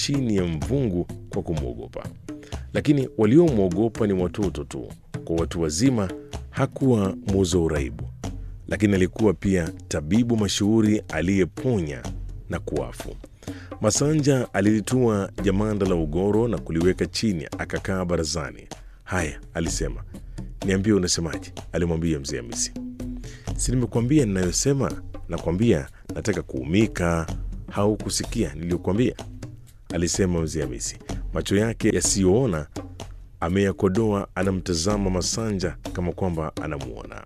chini ya mvungu kwa kumwogopa, lakini waliomwogopa ni watoto tu. Kwa watu wazima hakuwa muuza uraibu, lakini alikuwa pia tabibu mashuhuri aliyeponya na kuafu. Masanja alilitua jamanda la ugoro na kuliweka chini, akakaa barazani. Haya, alisema, niambie unasemaje? alimwambia mzee Hamisi. Si nimekuambia ninayosema? Nakwambia nataka kuumika. Haukusikia niliyokuambia? alisema mzee Hamisi, macho yake yasiyoona ameyakodoa, anamtazama Masanja kama kwamba anamuona.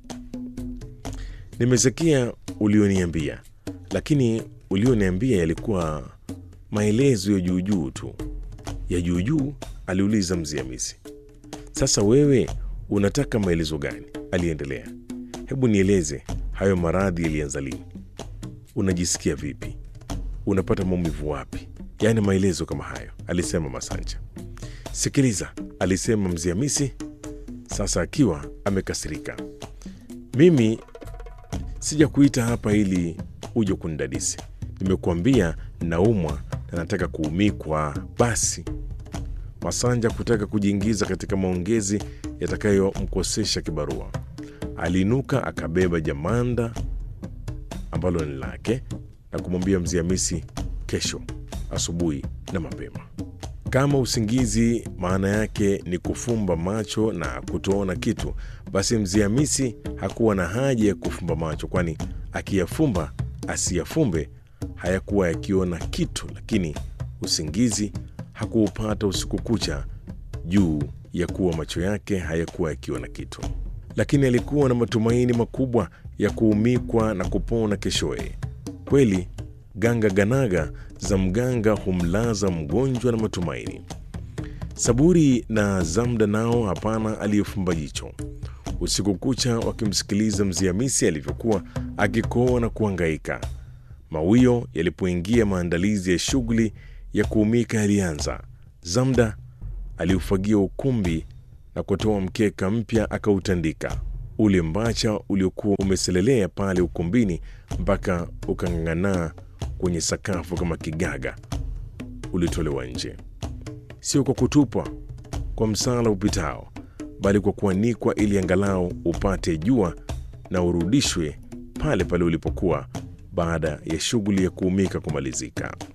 Nimesikia ulioniambia, lakini ulioniambia yalikuwa maelezo ya juujuu tu. Ya juujuu? aliuliza mzee Hamisi. Sasa wewe unataka maelezo gani? aliendelea. Hebu nieleze, hayo maradhi yalianza lini? Unajisikia vipi? Unapata maumivu wapi? Yaani maelezo kama hayo, alisema Masanja. Sikiliza, alisema mzee Hamisi, sasa akiwa amekasirika. Mimi sija kuita hapa ili uje kunidadisi. Nimekuambia naumwa na nataka kuumikwa. Basi Masanja kutaka kujiingiza katika maongezi yatakayomkosesha kibarua, aliinuka akabeba jamanda ambalo ni lake na kumwambia mzee Hamisi, kesho asubuhi na mapema. Kama usingizi maana yake ni kufumba macho na kutoona kitu, basi mzee Hamisi hakuwa na haja ya kufumba macho, kwani akiyafumba asiyafumbe hayakuwa yakiona kitu. Lakini usingizi hakuupata usiku kucha juu ya kuwa macho yake hayakuwa yakiona kitu, lakini alikuwa na matumaini makubwa ya kuumikwa na kupona keshoye. Kweli ganga ganaga za mganga humlaza mgonjwa na matumaini. Saburi na Zamda nao hapana aliyefumba jicho usiku kucha wakimsikiliza mzee Hamisi alivyokuwa akikoa na kuangaika. Mawio yalipoingia, maandalizi ya shughuli ya kuumika yalianza. Zamda aliufagia ukumbi na kutoa mkeka mpya akautandika. Ule mbacha uliokuwa umeselelea pale ukumbini mpaka ukang'ang'anaa kwenye sakafu kama kigaga ulitolewa nje, sio kwa kutupwa kwa msala upitao, bali kwa kuanikwa ili angalau upate jua na urudishwe pale pale ulipokuwa baada ya shughuli ya kuumika kumalizika.